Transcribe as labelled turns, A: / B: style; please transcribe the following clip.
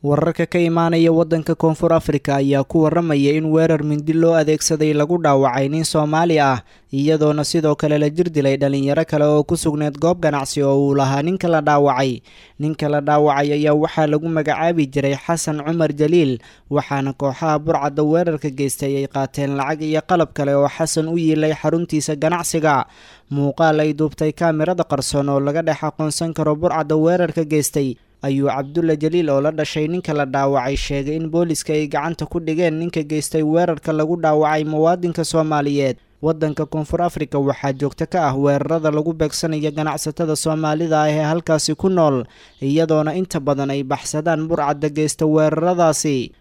A: wararka ka imaanaya waddanka koonfur afrika ayaa ku waramaya in weerar mindi loo adeegsaday lagu dhaawacay nin soomaali ah iyadoona sidoo kale la jir dilay dhalinyaro kale oo ku sugneed goob ganacsi oo uu lahaa ninka la dhaawacay ninka la dhaawacay ayaa waxaa lagu magacaabi jiray xasan cumar jaliil waxaana kooxaha burcadda weerarka geystay ay qaateen lacag iyo qalab kale oo xasan u yiilay xaruntiisa ganacsiga muuqaal ay duubtay kaamirada qarsoon oo laga dhex aqoonsan karo burcadda weerarka geystay ayuu cabdulla jaliil oo la dhashay ninka la dhaawacay sheegay in booliska ay gacanta ku dhigeen ninka geystay weerarka lagu dhaawacay muwaadinka soomaaliyeed waddanka koonfur afrika waxaa joogto ka ah weerarada lagu beegsanayo ganacsatada soomaalida ah ee halkaasi ku nool iyadoona inta badan ay baxsadaan burcadda geysta weeraradaasi